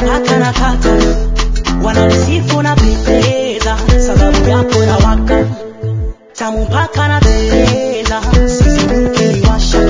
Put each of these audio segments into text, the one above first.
mpaka na kata wananisifu na pendeza sababu yako na waka tamu mpaka na teleza siziruke niwasha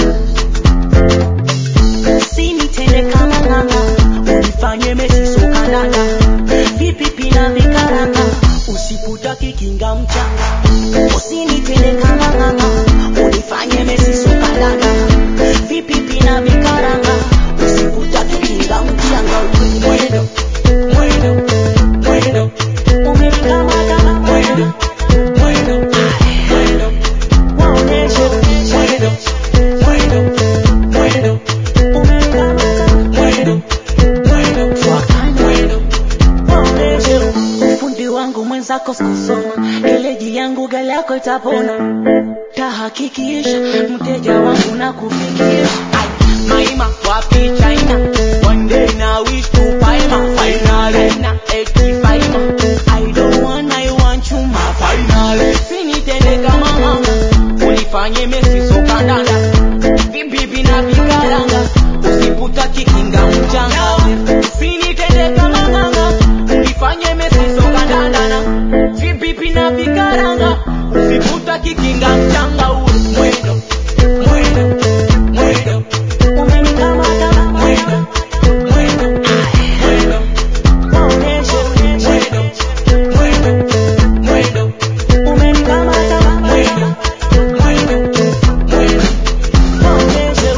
sinitende kama ng'anga unifanye mesisokandanga vipi pina vikaranga usiputaki kinga mchanga usinitende kama ng'anga unifanye mesisokandanga vipi pina vikaranga usiputaki kinga mchanga mwendo mwendo mwendo umenikamata mwendo mwendo mwendo waoneshe mwendo mwendo mwendo umenikamata mwendo mwendo twakana mwendo waoneshe ufundi wangu mwenzako sikusoma eleji yangu gari yako itapona tahakikisha mteja wangu na kufikisha maima wapi china one day na wish to paima finally na eti paima i don't want i want you my finally sinitende kama mama unifanye mesi sokandanda vibibi na vikaranga usiputa kikinga mchanga sinitende kama mama unifanye mesi sokandanda vibibi na vikaranga usiputa kikinga mchanga ule mwendo mwendo mwendo umenikamata mwendo mwendo mwendo waoneshe mwendo mwendo mwendo umenikamata mwendo mwendo mwendo waoneshe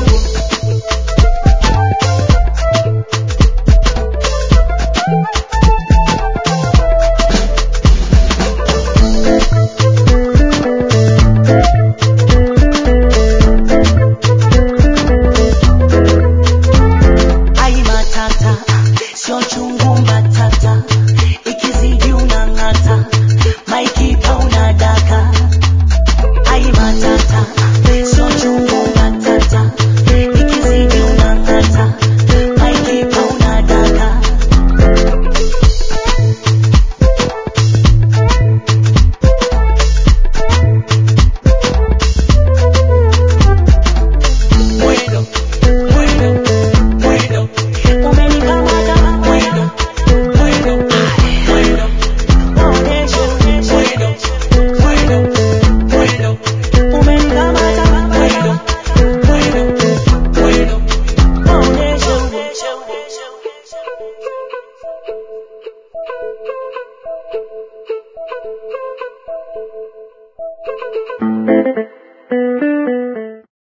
ai matata sio chungu mbatata ikizidi unang'ata maikipa unadaka ai matata sio chungu mbatata ikizidi unang'ata maikipa unadaka mwendo mwendo mwendo umenikamata mwendo mwendo mwendo waoneshe mwendo mwendo mwendo umenikamata mwendo mwendo mwendo waoneshe Thank you.